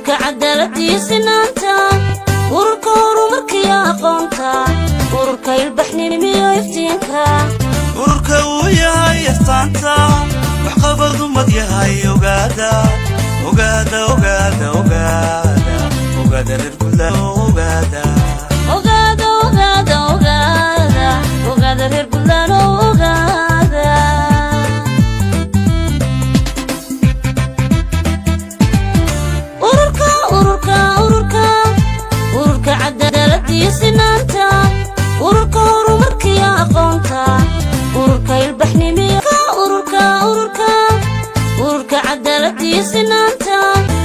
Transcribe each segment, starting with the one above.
ururka cadaaladii sinaanta ururka horumarkiyo aqoonta ururka ilbaxninimiyo iftiinka ururka uu yahay astaanta waxqabad ummad yahay ogaada ogaada ogaada ogaada ogaada reer puntland ogaada ogaada ogaada ogaada ogaada reer buntland oo ogaada ururka ururka ururka ururka cadaaladii sinaanta ururka horumarkiyo aqoonta ururka ilbaxnimiyo ururka ururka ururka cadaaladii sinaanta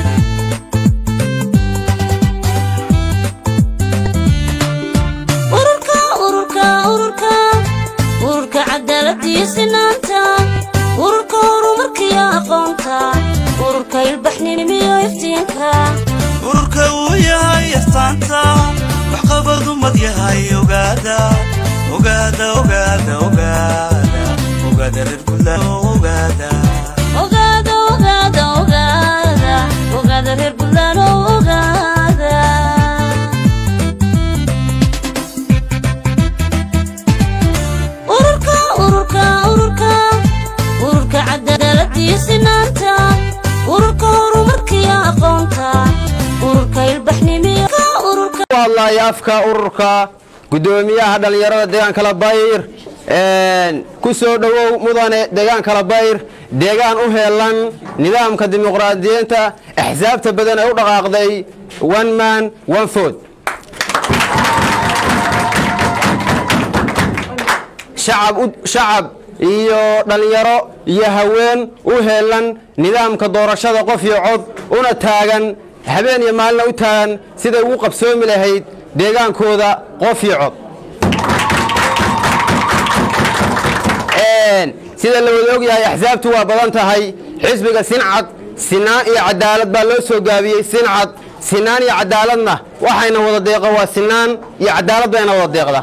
ururka ururka ururka ururka cadaaladii sinaanta ururka horumarkiyo aqoonta ururka ilbaxnimiyo iftiinka ururka uu yahay astaanta waxqabad ummad yahay ogaada ogaada ogaada ogaada ogaada reer puntland ogaada ogaada ogaada ogaada ogaada reer buntland oo ogaada ururka ururka ururka ururka cadaaladii sinaanta ururka horumarkiyo aqoonta ururka ilbaxnimiyo ururka ku hadlaya afka ururka guddoomiyaha dhallinyarada deegaanka labayr ku soo dhowow mudane deegaanka labayr deegaan u heelan nidaamka dimuqraadiyiinta axsaabta badan ee u dhaqaaqday one man one food shacab u- shacab iyo dhallinyaro iyo haween u heelan nidaamka doorashada qof iyo cod una taagan habeen iyo maalina u taagan siday ugu qabsoomi lahayd deegaankooda qof iyo cod Een, sida la wada ogyahay axsaabtu waa badan tahay xisbiga sincad sinaan iyo cadaalad baa loo soo gaabiyey sincad sinaan iyo cadaaladna waxayna wada deeqa waa sinaan iyo cadaalad bayna wada deeqda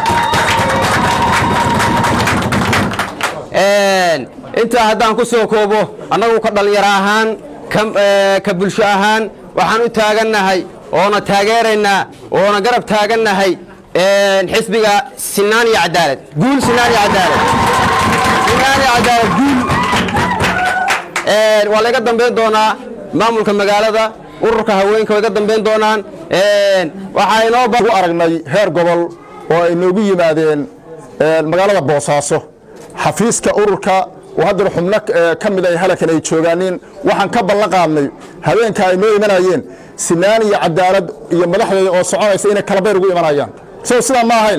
Een, intaa haddaan ku soo koobo annagu ka dhallinyaro ahaan ka- ee, ka bulsho ahaan waxaan u taagannahay oona taageeraynaa oona garab taagannahay een, xisbiga sinaan iyo cadaalad guul sinaan iyo cadaalad sinaan iyo cadaalad guul Een, waa laga dambayn doonaa maamulka magaalada ururka haweenka way ga dambayn doonaan Een, waxaa inoo ba ugu aragnay heer gobol oo ay noogu yimaadeen ee, magaalada boosaaso xafiiska ururka oo haddana xubno ee, ka mid ay halkan ay joogaaniin waxaan ka ballan qaadnay habeenka ay noo imanayeen sinaan iyo cadaalad iyo madaxdeeda oo soconaysa inay kala bayr ugu imanayaan so sidaa ma ahayn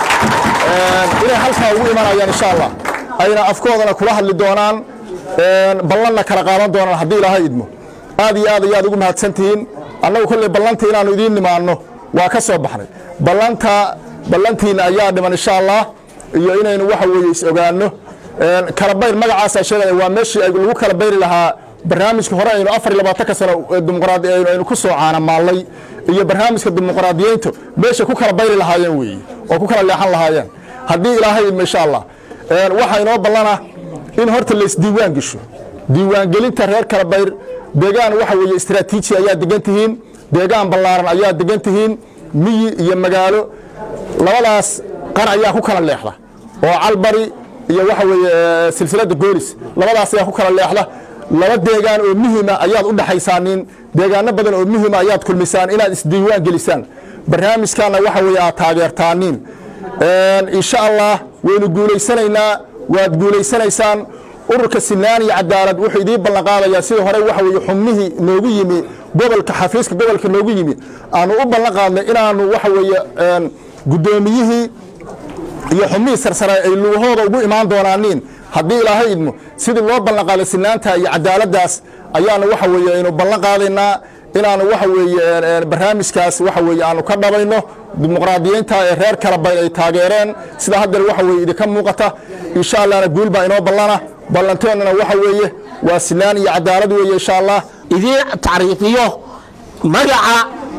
Ee, inay halkaa ugu imanayaan insha allah ayna afkoodana kula hadli doonaan ee, ballanna kala qaadan doonaan haddii ilaahay idmo aad iyo aad ayaad ugu mahadsantihiin annagu kolley ballantii inaannu idiin nimaanno waa ka soo baxnay ballanta ballantiina ayaa dhiman insha allah iyo inaynu waxa weeye is ogaanno Een, kala bayr magacaasaa sheegaya waa meeshii ay lagu kala bayri lahaa barnaamijka hore aynu afar iyo labaatanka sano ee dimuqraadi aynu aynu ku soo caanamaallay iyo barnaamijka dimuqraadiyiintu meeshay ku kala bayri lahaayeen weeye oo ku kala leexan lahaayeen haddii ilaahay idmo insha allah Een, waxaa inoo ballana in horta laysdiiwaan gesho diiwaangelinta reer kala bayr deegaan waxa weeye istaraatiiji ayaa degan tihiin deegaan ballaaran ayaa degan tihiin miyi iyo magaalo labadaas qar ayaa ku kala leexda oo calbari iyo waxa weeye eh, silsiladda goolis labadaas ayaa ku kala leexda laba deegaan oo muhima ayaad u dhaxaysaanin deegaano badan oo muhima ayaad kulmisaan inaad isdiiwaan gelisaan barnaamijkaana waxa weeye aad taageertaaniin Een, insha allah waynu guulaysanaynaa waad guulaysanaysaan ururka sinaan iyo cadaalad wuxuu idiin ballan qaadayaa sidii hore waxa weeye xubnihii noogu yimi gobolka xafiiska gobolka noogu yimi aanu u ballan qaadnay inaanu waxa weeye een, guddoomiyihii iyo xubnihii sarsare ay lugahooda ugu imaan doonaaniin haddii ilaahay idmo sidii loo ballan qaaday sinaanta iyo cadaaladdaas ayaanu waxa weeye aynu ballan qaadaynaa inaanu waxa weeye een, een, barnaamijkaas waxa weeye aanu ka dhabayno dimuqraadiyiinta ee reer kala bayn ay taageereen sida haddana waxa weeye idinka muuqata insha allahna guul baa inoo ballana ballanteennana waxa weeye waa sinaan iyo cadaalad weeye insha allah idiin tacriifiyo magaca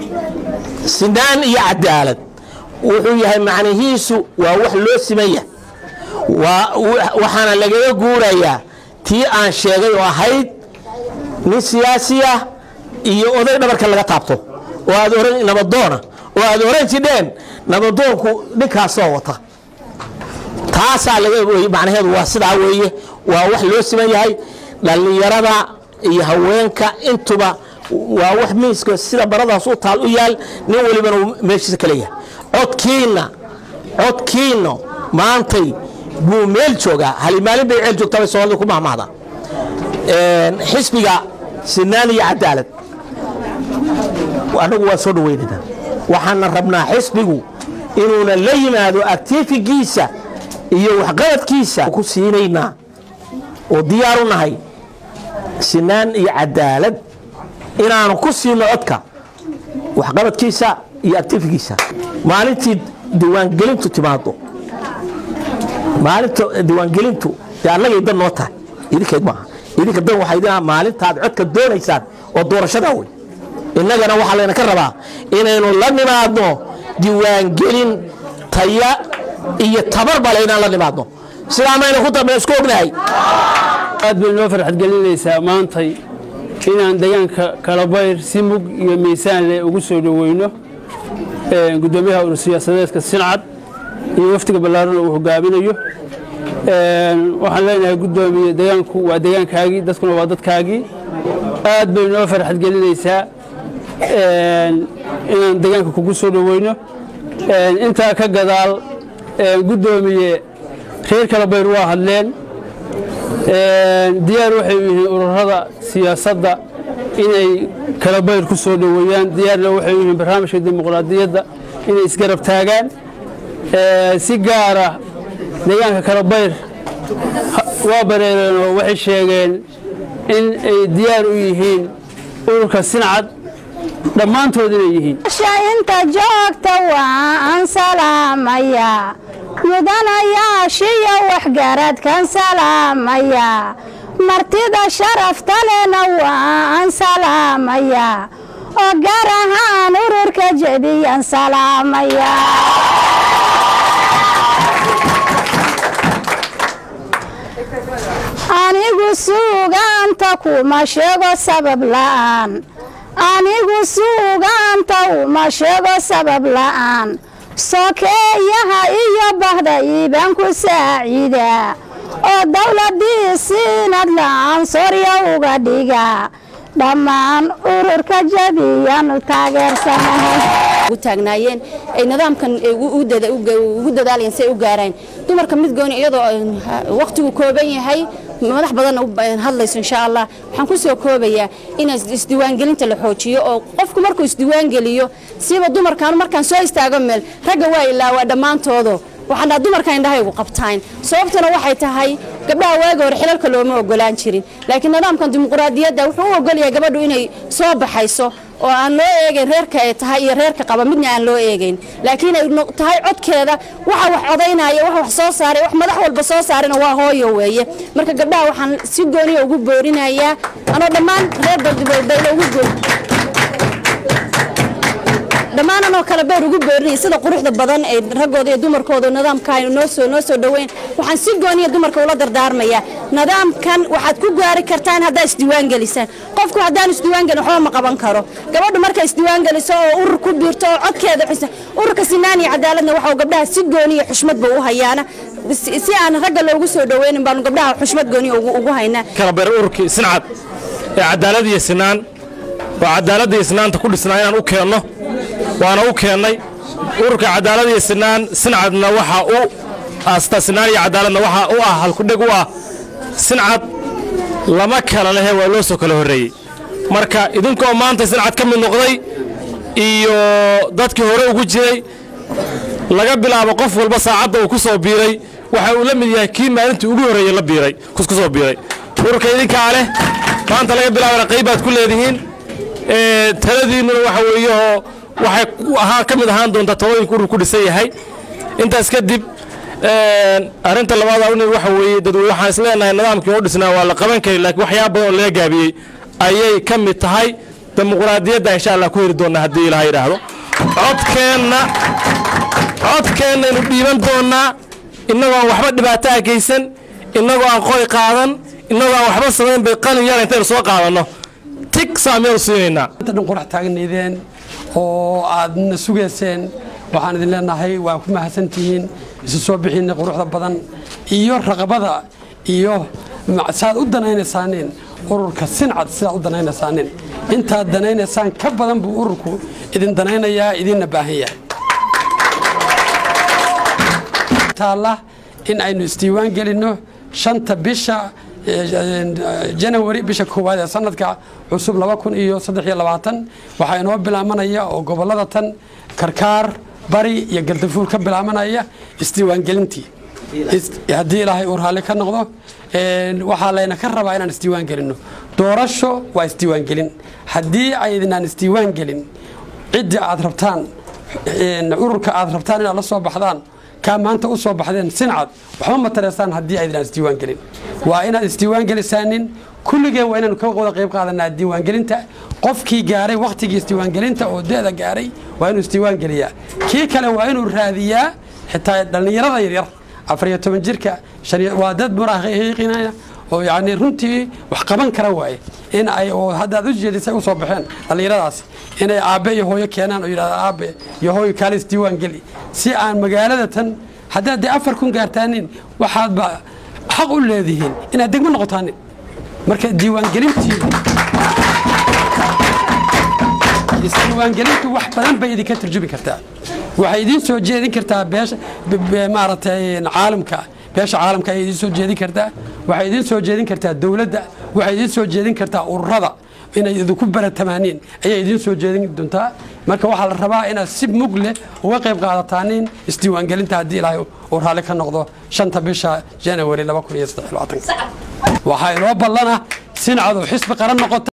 sinaan iyo cadaalad wuxuu yahay macnihiisu waa wax loo simaya waa waxaana lagaga guurayaa tii aan sheegay oo ahayd nin siyaasi ah iyo oday dhabarka laga taabto oo aad oran nabadoona oo aad oran jidheen nabadoonku ninkaasoo wata taasaa laga wey macnaheedu waa sidaa weeye waa wax loo siman yahay dhallinyarada iyo haweenka intuba waa wax miiska sida baradaas u taal u yaal nin walibana uu meeshiisa kale yahay codkiina codkiina maantay buu meel joogaa halimaalin bay ceel joogtaa bay soomaalida ku mahmahda xisbiga sinaan iyo cadaalad annagu waa soo dhawaynaynaa waxaana rabnaa xisbigu inuuna la yimaado actifigiisa iyo waxqabadkiisa ku siinaynaa oo diyaar u nahay sinaan iyo cadaalad inaanu ku siino codka waxqabadkiisa iyo actifigiisa maalintii diiwaangelintu timaado maalinta diiwaangelintu dee annagay dan noo tahay idinkeed maaha idinka dan waxay idin maalintaad codka doonaysaan oo doorashadaa wey innagana waxaa layna ka rabaa inaynu la nimaadno diiwaangelin taya iyo tabarba laynaan la nimaadno sidaa mayna ku dambe isku ognahay aad bay noo farxad gelinaysaa maantay inaan deegaanka kalabayr si mug iyo miisaan leh ugu soo dhoweyno gudoomiyaha urur siyaasadeedka sincad iyo wafdiga ballaaran uu hogaaminayo waxaan leenahay gudoomiye deegaanku waa deegaankaagii dadkuna waa dadkaagii aad bay noo farxad gelinaysaa inaan deegaanka kugu soo dhoweyno intaa ka gadaal gudoomiye reer kalabayr waa hadleen diyaar waxay u yihiin ururada siyaasadda inay kalabayr ku soo dhoweeyaan diyaarna waxay u yihiin barnaamijka dimuqraadiyadda inay isgarab taagaan si gaara deegaanka kalabayr waa bareereen oo waxay sheegeen in ay diyaar u yihiin ururka sincad dhammaantood inay yihiin inta joogta waan salaamaya mudanayaashiyo waxgaradkan salaamaya martida sharafta lena waan salaamaya oo gaar ahaan ururka jebiyan salaamaya anigu suugaanta kuma sheego sabab la'aan anigu suugaanta uma sheego sabab la'aan sokeeyaha iyo bahda iibaan ku saaciida oo dawladii siinad la'aan sorya uga dhiga dhammaan ururka jabiyanu taageersanahay ugu taagnaayeen ay nidaamkan ugu dadaalayeen si ay u gaaraan dumarka mid gooni iyadoo waqtigu kooban yahay madax badanna hadlayso insha allah waxaan ku soo koobayaa in isdiiwaangelinta la xoojiyo oo qofku markuu isdiiwaangeliyo siba dumarkan markaan soo istaago meel ragga waa ilaawaa dhammaantoodo waxaan dhaha dumarka indhahaygu qabtaan sababtuna waxay tahay gabdhaha waagi hore xilalka looma ogolaan jirin laakiin nidaamkan dimuqraadiyadda wuxuu u ogolyahay gabadhu inay soo baxayso oo aan loo eegayn reerka ay tahay iyo reerka qaba midna aan loo eegayn laakiin ay tahay codkeeda waxa wax codaynaya wax wax soo saaray wax madax walba soo saarina waa hooyo weeye marka gabdhaha waxaan si gooniya ugu boorinayaa anoo dhammaan reer baldiboldayla ugu boor dhammaan anoo kale beer ugu boorinaya sida quruxda badan ee raggooda iyo dumarkooda nidaamka noo soo noo soo dhoweyn waxaan si gooniya dumarka ula dardaarmaya nidaamkan waxaad ku gaari kartaan haddaa isdiiwaan gelisaan qofku haddaan isdiiwaan gelin waxba ma qaban karo gabadhu markay isdiiwaan geliso oo urur ku biirto oo codkeeda xisa ururka sinaan iyo cadaaladna waxau gabdhaha si gooniya xushmadba u hayaana si aan ragga loogu soo dhoweynin baanu gabdhaha xushmad gooniya ugu haynaa kalabeer ururkii sincad ee cadaalad iyo sinaan oo cadaaladda iyo sinaanta ku dhisnaa inaan u keenno waana u keennay ururka cadaalad iyo sinaan sincadna waxa u asta sinaan iyo cadaaladna waxa u ah halkudheg u ah sincad lama kala lehe waa loo soo kala horreeyey marka idinkoo maanta sincad ka mid noqday iyo dadkii hore ugu jiray laga bilaabo qof walba saacadda uu ku soo biiray waxa uu la mid yahay kii maalintii ugu horreeyey la biiray ku soo biiray ururka idinkaa leh maanta laga bilaabana qaybaad ku leedihiin taladiinnuna waxa weeyahoo waxay ahaan ka mid ahaan doontaa talooyinka urur ku dhisan yahay intaas kadib arrinta labaad awni waxa weeye dadwey waxaan is leenahay nidaamkii u dhisnaa waa la qaban kari laakiin waxyaaba badan oo laga gaabiyey ayay ka mid tahay dimuqraadiyadda insha allah ku heri doonnaa haddii ilaha yidhaahdo codkeenna codkeennaynu dhiiban doonnaa innagoo aan waxba dhibaato ah geysan innagoo aan qori qaadan innagoo aan waxba samayn bay qalin yar intaynu soo qaadanno ti tig saamiyadu siinaynaa inta dhan qurax taagnaydeen oo aadna sugayseen waxaan idin leenahay waa ku mahadsantihiin isu soo bixiina quruxda badan iyo raqabada iyo ma- saad u danaynaysaaneen ururka sincad sidaad u danaynaysaaneen intaad danaynaysaan ka badan buu ururku idin danaynayaa idinna baahan yahay taalla in aynu isdiiwaan gelinno shanta bisha janawari bisha koowaad ee sanadka cusub laba kun iyo saddex iyo labaatan waxaa inoo bilaabanaya oo gobolada tan karkaar bari iyo galdafuur ka bilaabanaya isdiiwaangelintii Is- haddii ilaahay uu raalli ka noqdo een, waxaa layna ka rabaa inaan isdiiwaan gelinno doorasho waa isdiiwaangelin haddii aydinaan isdiiwaan gelin ciddii aad rabtaan een, ururka aad rabtaan inaad la soo baxdaan kaa maanta u soo baxdeen sincad waxba ma tareysaan haddii aydinaan isdiiwaan gelin waa inaad isdiiwaan gelisaanin kulligeen waa inaanu ka wada qayb qaadanaa diiwaangelinta qofkii gaaray wakhtigii isdiiwaangelinta oo da-da gaaray waa inuu isdiiwaan geliyaa kii kale waa inuu raadiyaa xitaa dhallinyarada yaryar afar iyo toban jirka shan iyo- waa dad muraahiqinaya oo yacni runtii wax qaban kara waaye in ay oo haddaad u jeedisay usoo baxeen dhallinyaradaasi inay aabbe iyo hooyo keenaan oo yidhahda aabbe iyo hooyo kaalis diiwaan geli si aan magaalada tan haddaad dee afar kun gaartaanin waxaadba xaq u leedihiin inaad degmo noqotaanin marka diiwaangelintii isdiiwaangelintu wax badan bay idinka turjubi kartaa waxay idiin soo jeedin kartaa beesha b- b- maaragtay caalamka beesha caalamka ayay idiin soo jeedin kartaa waxay idiin soo jeedin kartaa dowladda waxay idiin soo jeedin kartaa ururada inay idinku baratamaaniin ayay idiin soo jeedin doontaa marka waxaa la rabaa inaad si mug leh uga qayb qaadataaniin isdiiwaangelinta haddii ilaahay uu raalli ka noqdo shanta bisha janawari waxaa inoo ballana sincadu xisbi qaran noqota